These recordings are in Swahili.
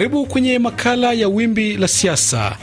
Karibu kwenye makala ya wimbi la siasa.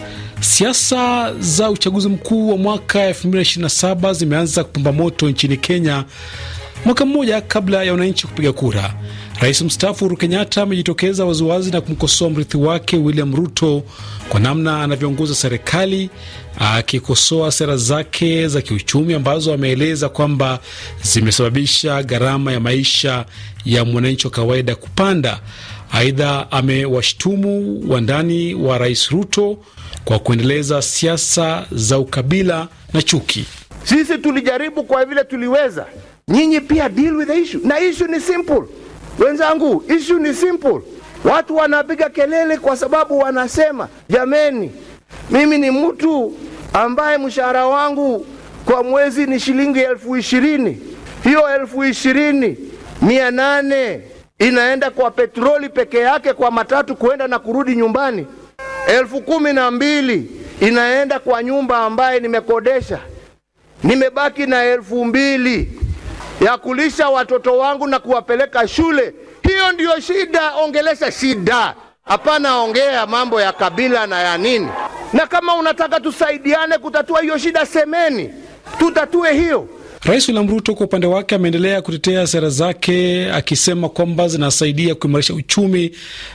Siasa za uchaguzi mkuu wa mwaka 2027 zimeanza kupamba moto nchini Kenya, mwaka mmoja kabla ya wananchi kupiga kura. Rais mstaafu Uhuru Kenyatta amejitokeza waziwazi na kumkosoa mrithi wake William Ruto kwa namna anavyoongoza serikali, akikosoa sera zake za kiuchumi ambazo ameeleza kwamba zimesababisha gharama ya maisha ya mwananchi wa kawaida kupanda. Aidha, amewashtumu wandani wa rais Ruto kwa kuendeleza siasa za ukabila na chuki. Sisi tulijaribu kwa vile tuliweza, nyinyi pia deal with the issue, na issue ni simple wenzangu, issue ni simple. Watu wanapiga kelele kwa sababu wanasema, jameni, mimi ni mtu ambaye mshahara wangu kwa mwezi ni shilingi elfu ishirini. Hiyo elfu ishirini mia nane inaenda kwa petroli peke yake kwa matatu kuenda na kurudi nyumbani. Elfu kumi na mbili inaenda kwa nyumba ambaye nimekodesha. Nimebaki na elfu mbili ya kulisha watoto wangu na kuwapeleka shule. Hiyo ndiyo shida. Ongelesha shida, hapana ongea mambo ya kabila na ya nini. Na kama unataka tusaidiane kutatua hiyo shida, semeni tutatue hiyo. Rais William Ruto kwa upande wake ameendelea kutetea sera zake akisema kwamba zinasaidia kuimarisha uchumi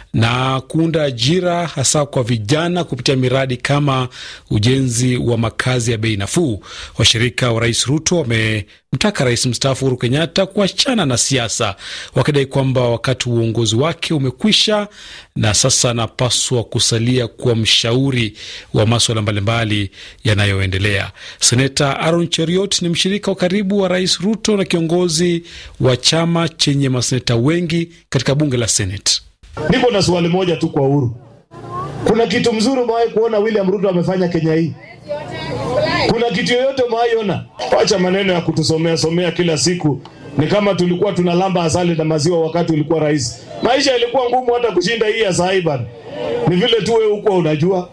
na kuunda ajira hasa kwa vijana kupitia miradi kama ujenzi wa makazi ya bei nafuu. Washirika wa rais Ruto wamemtaka rais mstaafu Uhuru Kenyatta kuachana na siasa, wakidai kwamba wakati wa uongozi wake umekwisha na sasa anapaswa kusalia kuwa mshauri wa maswala mbalimbali yanayoendelea. Seneta Aaron Cheriot ni mshirika wa karibu wa rais Ruto na kiongozi wa chama chenye maseneta wengi katika bunge la Senate. Niko na swali moja tu kwa Uhuru. Kuna kitu mzuri umewahi kuona William Ruto amefanya Kenya hii? Kuna kitu yoyote umewahi ona? Wacha maneno ya kutusomea somea kila siku. Ni kama tulikuwa tunalamba asali na maziwa wakati ulikuwa rais. Maisha yalikuwa ngumu hata kushinda hii ya sasa bana. Ni vile tu wewe huko unajua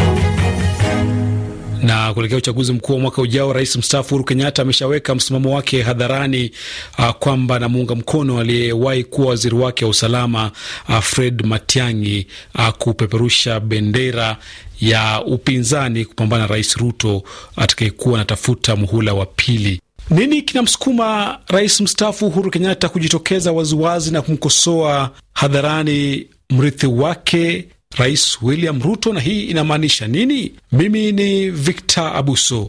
na kuelekea uchaguzi mkuu wa mwaka ujao, rais mstaafu Uhuru Kenyatta ameshaweka msimamo wake hadharani uh, kwamba anamuunga mkono aliyewahi kuwa waziri wake wa usalama uh, Fred Matiang'i uh, kupeperusha bendera ya upinzani kupambana na rais Ruto atakayekuwa anatafuta muhula wa pili. Nini kinamsukuma rais mstaafu Uhuru Kenyatta kujitokeza waziwazi na kumkosoa hadharani mrithi wake Rais William Ruto, na hii inamaanisha nini? Mimi ni Victor Abuso,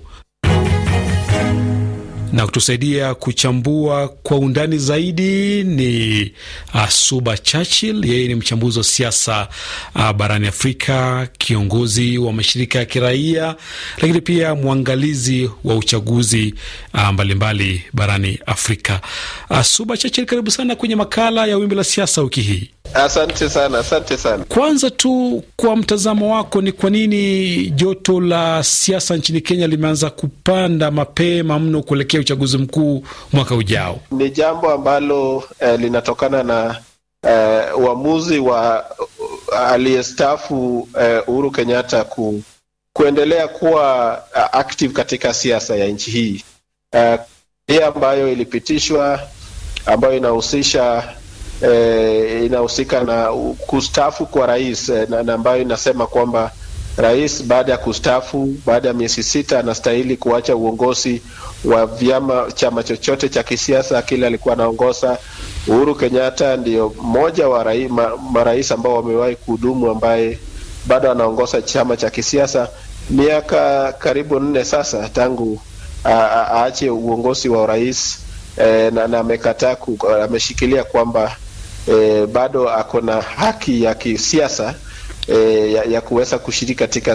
na kutusaidia kuchambua kwa undani zaidi ni uh, Suba Churchill. Yeye ni mchambuzi wa siasa uh, barani Afrika, kiongozi wa mashirika ya kiraia, lakini pia mwangalizi wa uchaguzi uh, mbalimbali barani Afrika. Uh, Suba Churchill, karibu sana kwenye makala ya Wimbi la Siasa wiki hii. Asante sana, asante sana. Kwanza tu kwa mtazamo wako, ni kwa nini joto la siasa nchini Kenya limeanza kupanda mapema mno kuelekea uchaguzi mkuu mwaka ujao? Ni jambo ambalo eh, linatokana na eh, uamuzi wa uh, aliyestaafu eh, Uhuru Kenyatta ku, kuendelea kuwa uh, active katika siasa ya nchi hii uh, ambayo ilipitishwa ambayo inahusisha eh, inahusika na kustaafu kwa rais eh, na ambayo inasema kwamba rais baada ya kustaafu, baada ya miezi sita, anastahili kuacha uongozi wa vyama chama chochote cha kisiasa kile alikuwa anaongoza. Uhuru Kenyatta ndio mmoja wa rai, ma, marais ambao wamewahi kuhudumu ambaye bado anaongoza chama cha kisiasa miaka karibu nne sasa tangu aache uongozi wa urais eh, na amekataa, ameshikilia kwamba eh, bado ako na haki ya kisiasa eh, ya, ya kuweza kushiriki katika